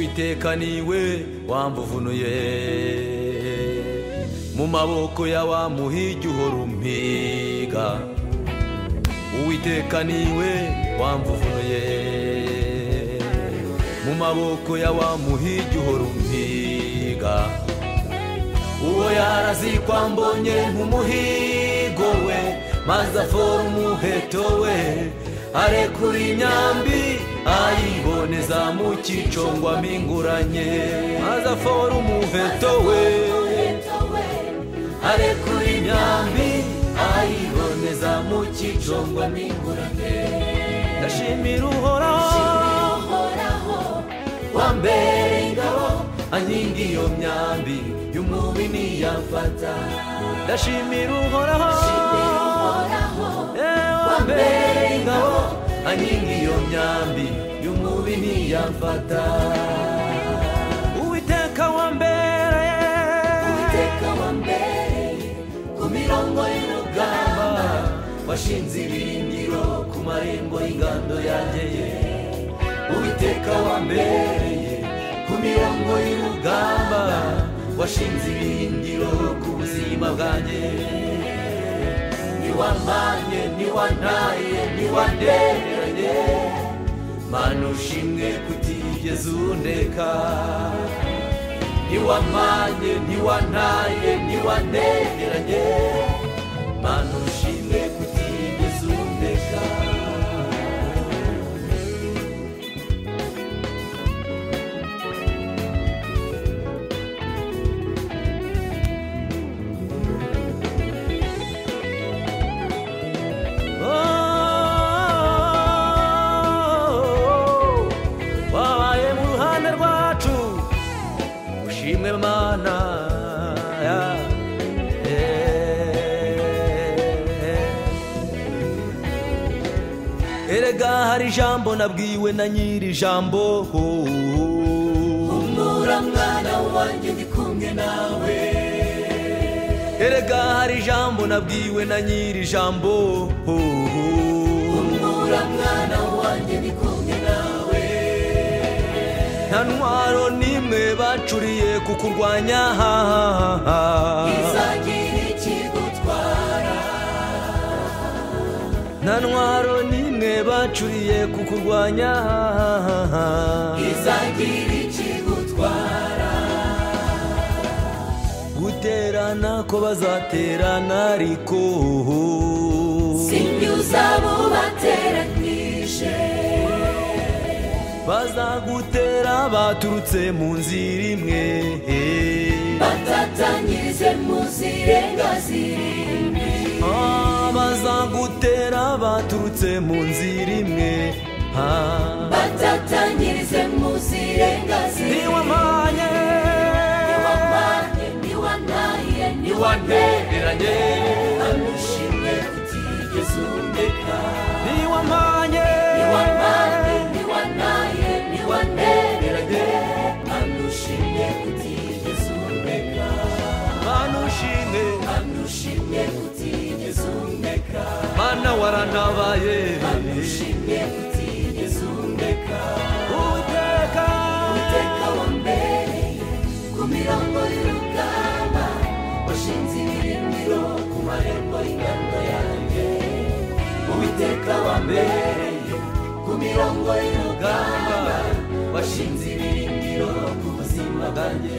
iteka niwe wambuvunuye mu maboko ya wa muhigi uhora umpiga uwiteka niwe wambuvunuye mu maboko ya wa muhigi uhora umpiga uwo yarazikwa mbonye nk'umuhigo we maze afora umuheto we arekura imyambi ayiboneza mu cyicongwa mpinguranye maze afora umuheto we arekura imyambi ayiboneza mu cyicongwa mpinguranye ndashimira uhoraho wambere ingabo anyinga iyo myambi y'umubi niyafata ndashimira uhoraho wambere ingabo anyinga iyo myambi y'umubi niyafata uwiteka wambereye uwiteka wambereye ku mirongo y'urugamba washinze ibirindiro ku marembo y'ingando yageye uwiteka wambereye ku mirongo y'urugamba washinze ibirindiro ku buzima bwanjye niwampanye niwantaye niwandereranye mana ushimwe kutigeze undeka niwampanye niwantaye niwandereranye mana ushimwe kutigeze undeka wabaye mu ruhande rwacu ushimwe mana ya- eh. erega hari ijambo nabwiwe na nyiri ijambo humura mwana wanjye ndi kumwe nawe erega hari ijambo nabwiwe na nyiri ijambo humura mwana wanjye ndi kumwe nawe nta ntwaro n'imwe bacuriye kukurwanya izagira ikigutwara nta ntwaro n'imwe bacuriye kukurwanya izagira ikigutwara guterana ko bazaterana ariko simbyuza abo bateranyije bazagutera baturutse mu nzira imwe batatanyirize mu zirenga zirindwi Ah, bazagutera baturutse mu nzira imwe Ah, batatanyirize mu zirenga zirindwi ntiwamanye niwamanye niwanaye ntiwantereranye niwanushimwe utigeze undeka ntiwamanye niwamanye niwanaye niwanereranye anushimye utigeze undeka anushimye anushimwe utigeze undeka mana warantabaye anushimwe utigeze undeka uwiteka Uwiteka wambereye ku mirongo y'urugamba washinze ibirindiro ku marembo y'ingando yanjye uwiteka wambereye ku mirongo y'urugamba washinze ibirindiro ku buzima bwanjye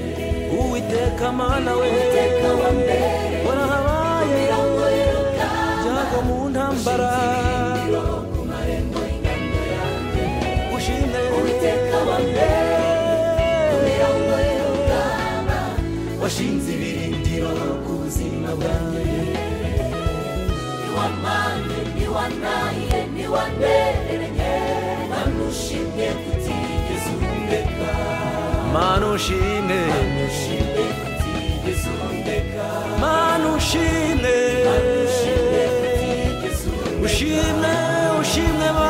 uwiteka mana we uwiteka wambereye ku warahabaye mirongo y'urugamba byago mu ntambara ibirindiro ku marembo y'ingando yanjye ushimye uwiteka wambereye ku mirongo y'urugamba washinze ibirindiro ku buzima bwanjye niwamanye niwanaye niwanereranye nanushimye kutigeze undeka mana ushimye nanushimye kutigeze undeka mana ushimye nanushimye kutigeze undeka ushimye ushimye mana